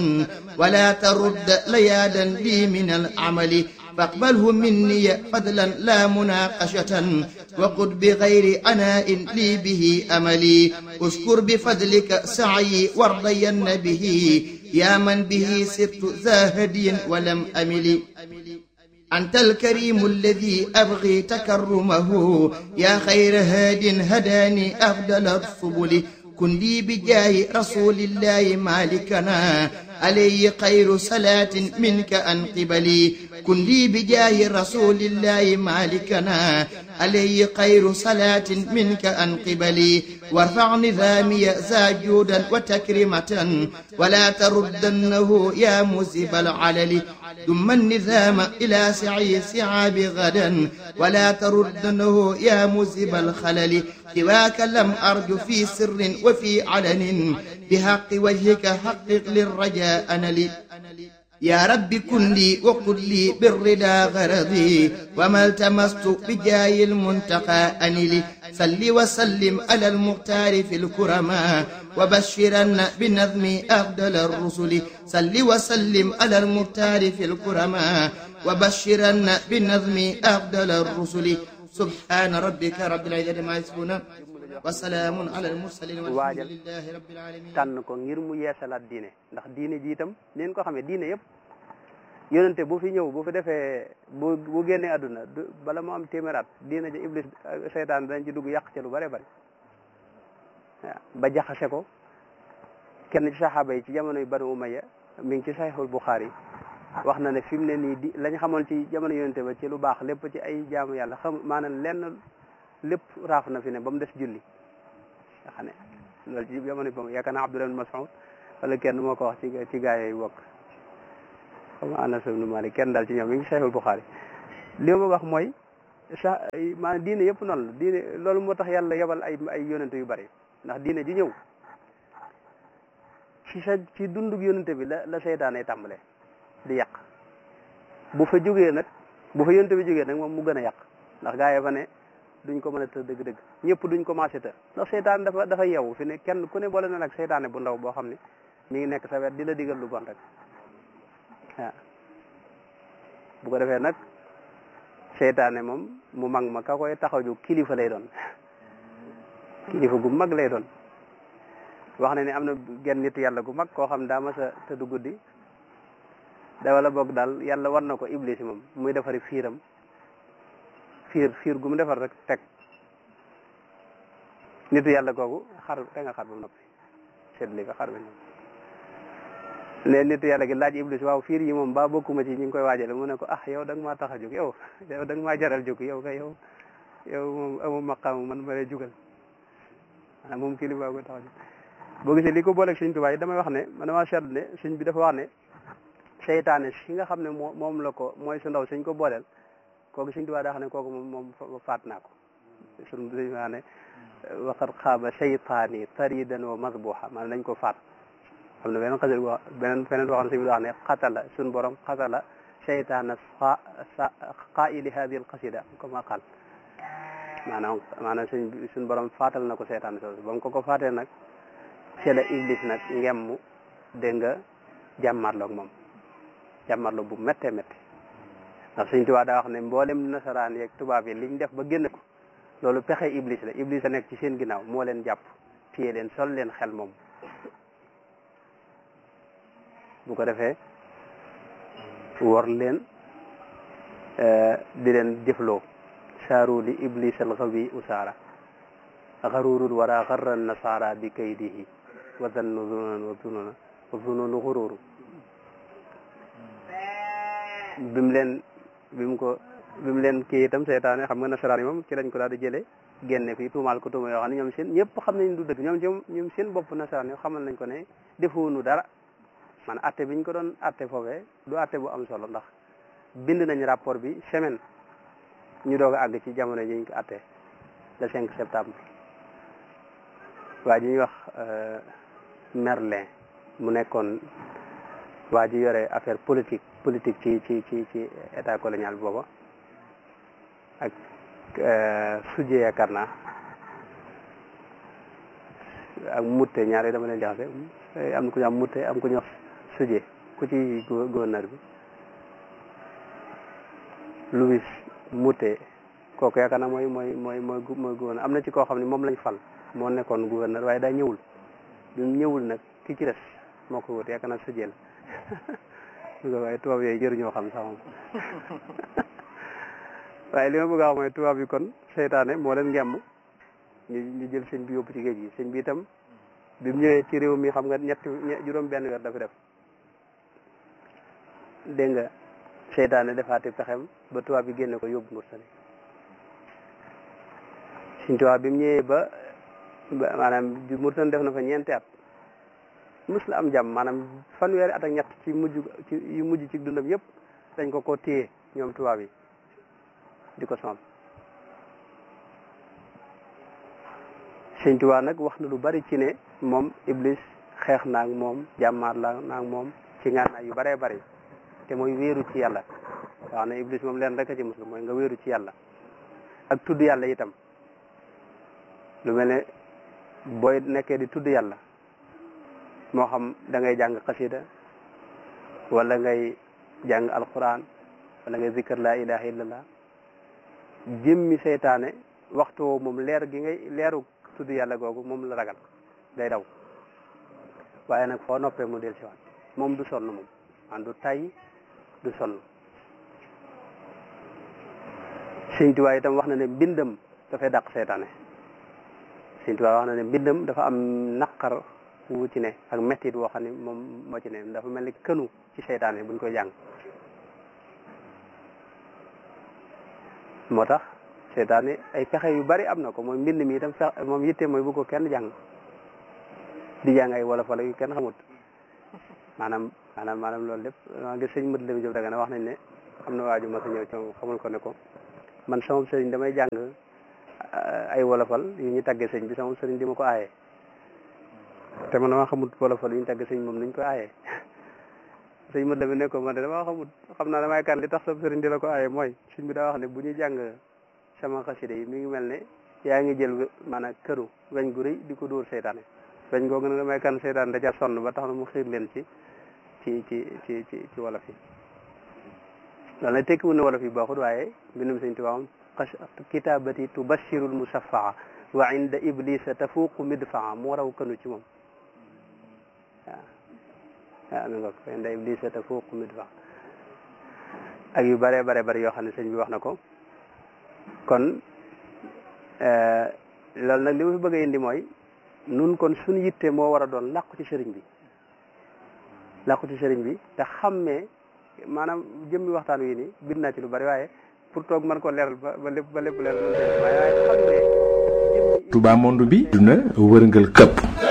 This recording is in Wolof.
ولا ترد ليادا لي من العمل فاقبله مني فضلا لا مناقشة وقد بغير عناء لي به أملي أشكر بفضلك سعي وارضين به يا من به سرت زاهديا ولم أمل أنت الكريم الذي أبغي تكرمه يا خير هاد هداني أفضل السبل كن لي بجاه رسول الله مالكنا عليه خير صلاة منك أن قبلي كن لي بجاه رسول الله مالكنا عليه خير صلاة منك أن قبلي وارفع نظامي زاجودا وتكرمة ولا تردنه يا مزب العلل ثم النظام إلى سعي سعاب غدا ولا تردنه يا مزب الخلل سواك لم أرج في سر وفي علن بحق وجهك حقق للرجاء أنلي يا رب كن لي وقل لي بالرضا غرضي وما التمست بجاه المنتقى أنلي صل وسلم على المختار في الكرماء وبشرن بنظم أفضل الرسل صل وسلم على المختار في الكرماء وبشرن بنظم أفضل الرسل سبحان ربك رب العزة ما يصفون وسلام على المرسلين والحمد لله رب العالمين tànn ko ngir mu yeesalaat diine ndax diine ji itam neen ko xamee diine yëpp yonente bu fi ñëw bu fi defee bu bu génnee àdduna du bala mu am téeméeraat diine ji iblis seytaan dañ ci dugg yàq ca lu bare bari waaw ba jaxase ko kenn ci saxaaba yi ci jamono yu banu umayya mi ngi ci saxiixul buxaari wax na ne fi mu ne nii di lañ xamoon ci jamono yonente ba ci lu baax lépp ci ay jaamu yàlla xam maanaam lenn lépp raaf na fi ne ba mu des julli nga xam ne loolu ci jamono yi boobu yaakaar naa Abdullah ibn Mas'ud wala kenn moo ko wax ci ci gaa yooyu bokk xam Anas ibn Malik kenn daal ci ñoom mi ngi Sahihul Bukhari li ma wax mooy sa maanaam diine yëpp noonu la diine loolu moo tax yàlla yebal ay ay yonente yu bari ndax diine ji ñëw ci sa ci dundug yonente bi la la seytaane tàmbale di yàq bu fa jógee nag bu fa yonente bi jógee nag moom mu gën a yàq ndax gaa yi fa ne duñ ko mën a të dëgg-dëgg ñëpp duñ commencé të ndax seytaan dafa dafa yeewu fi ne kenn ku ne boole na nag seytaane bu ndaw boo xam ne mi ngi nekk sa wet di la digal lu bon rek waaw bu ko defee nag seytaane moom mu mag ma ka koy taxaw ju kilifa lay doon kilifa gu mag lay doon wax na ne am na genn nit yàlla gu mag koo xam daa mas a tëdd guddi da wala boog daal yàlla war na ko iblis moom muy defari fiiram fiir fiir gu mu defar rek teg nitu yàlla googu xar te nga xar ba noppi seetli ko xar ba noppi ne nitu yàlla gi laaj iblis waaw fiir yi moom ba bokkuma ci ñi ngi koy waajale mu ne ko ah yow da nga maa tax a jóg yow yow da nga maa jaral jóg yow kay yow yow moom amu maqaam man ma lay jugal maanaam moom kilifa ko tax a jóg boo gisee li ko booleeg sëñ Tuubaa yi damay wax ne man damaa seetlu ne sëñ bi dafa wax ne seytaane si nga xam ne moo moom la ko mooy su ndaw suñ ko booleel kooku Sëñ Tuubaa daa xam ne kooku moom moom faat naa ko sun suñu waa ne waqad xaaba seytaani taridan wa masbuha maanaam dañ ko faat xam ne beneen xasal wax beneen feneen waxoon sëñ bi wax ne xatala suñ borom xatala seytaana sa qaili hadi al qasida comme qal maanaam maanaam suñ suñ borom faatal na ko seytaane soosu ba mu ko ko faatee nag c'est la iblis nag ngemm dégg nga jàmmarloog moom jàmmarloog bu méttee métti ndax Sëñ Tuubaa daa wax ne mboolem nasaraan yeeg tubaab yi liñ def ba génn ko loolu pexe iblis la iblis a nekk ci seen ginnaaw moo leen jàpp téye leen sol leen xel moom bu ko defee wor leen di leen jëfloo saaru li iblis al xawi usaara xarurul wara xarra nasara bi kaydihi wa zannu zununan wa zununa wa zununu xururu bimu leen bi mu ko bi mu leen kii itam seytaane xam nga nasaraan yi moom ci lañ ko daal di jëlee génne fii tuumaal ko tuuma yoo xam ne ñoom seen ñëpp xam nañ du dëgg ñoom ci ñoom seen bopp nasaraan yi xamal nañ ko ne defuunu dara man atte biñ ko doon atte foofee du atte bu am solo ndax bind nañ rapport bi semaine ñu doog a àgg ci jamono ji ñu ko atte le 5 septembre waa ji ñuy wax Merlin mu nekkoon waa ji yore affaire politique politique ci ci ci ci état colonial booba ak sujje yaakaar naa ak mutte ñaari dama leen jaxase am na ku ñu am mutte am ku ñu wax suje ku ci gouverneur bi Louis Moutet kooku yaakaar naa mooy mooy mooy mooy mooy gouverneur am na ci koo xam ne moom lañ fal moo nekkoon gouverneur waaye daa ñëwul bi mu ñëwul nag ki ci des moo ko wut yaakaar naa suje la waaye tubaab yooyu jëruñoo xam sax moom waaye li ma bëgg a wax mooy tubaab yi kon seytaane moo leen ngemb ñu ñu jël sëñ bi yóbbu ci géej gi sëñ bi itam bi mu ñëwee ci réew mi xam nga ñetti juróom benn weer dafa def dégg nga seytaane defaati pexem ba tubaab bi génne ko yóbbu Mauritanie sëñ tubaab bi mu ñëwee ba maanaam Mauritanie def na fa ñeenti at mus la am jàmm maanaam fanweeri at ak ñett ci mujj ci yu mujj ci dundam yëpp dañ ko ko téye ñoom tubaab yi di ko sonal sëñ Tuubaa nag wax na lu bari ci ne moom Iblis xeex naag moom jàmmaar la naag moom ci ngànnaay yu baree bari te mooy wéeru ci yàlla wax na Iblis moom leen rek a ci muslu mooy nga wéeru ci yàlla ak tudd yàlla itam lu mel ne booy nekkee di tudd yàlla moo xam da ngay jàng xasida wala ngay jàng alquran wala ngay zikkar laa ilaha illallah jëmmi seytaane waxtu woo moom leer gi ngay leeru tudd yàlla googu moom la ragal day daw waaye nag foo noppee mu del si waat moom du sonn moom man du tay du sonn Sëñ Tuubaa itam wax na ne mbindam dafay dàq seytaane Sëñ Tuubaa wax na ne mbindam dafa am naqar wu ci ne ak mettit woo xam ne moom moo ci ne dafa mel ni kënu ci seytaane buñ koy jàng moo tax seytaane ay pexe yu bari am na ko mooy mbind mi itam fex moom yitte mooy bu ko kenn jàng di jàng ay wolof wala yu kenn xamut maanaam maanaam maanaam loolu lépp maa ngi sëñ mët lami jób daga na wax nañ ne am na waaju mas a ñëw ci moom xamul ko ne ko man sama sëriñ damay jàng ay wolofal yu ñu tàggee sëñ bi sama sëriñ di ma ko aaye te man dama xamut wolofal yu ñu tàggee sëñ moom nuñ ko aaye sëñ mët lami ne ko man de dama xamut xam naa damay kan li tax sa sëriñ di la ko aaye mooy sëñ bi daa wax ne bu ñuy jàng sama xasida yi mi ngi mel ne yaa ngi jël maanaam këru weñ gu rëy di ko dóor seytaane weñ googu nag damay kan seytaane da ca sonn ba tax na mu xiir leen ci ci ci ci ci ci wolof yi loolu nag tekkiwul ne wolof yi baaxut waaye mbindum sëñ Tuubaa moom kitabati tubashirul musaffaa wa inda iblisa tafuuqu midfaa moo raw kënu ci moom waaw waaw mi nga ko inda iblisa tafuuqu midfaa ak yu bare bare bare yoo xam ne sëñ bi wax na ko kon loolu nag li ma fi bëgg a indi mooy nun kon suñu yitte moo war a doon làqu ci sëriñ bi làqu ci sëriñ bi te xammee maanaam jëmmi waxtaan wi nii bind naa ci lu bari waaye pour toog mën ko leeral ba ba lépp ba lépp leeral waaye xammee Touba monde bi duna wërngal këpp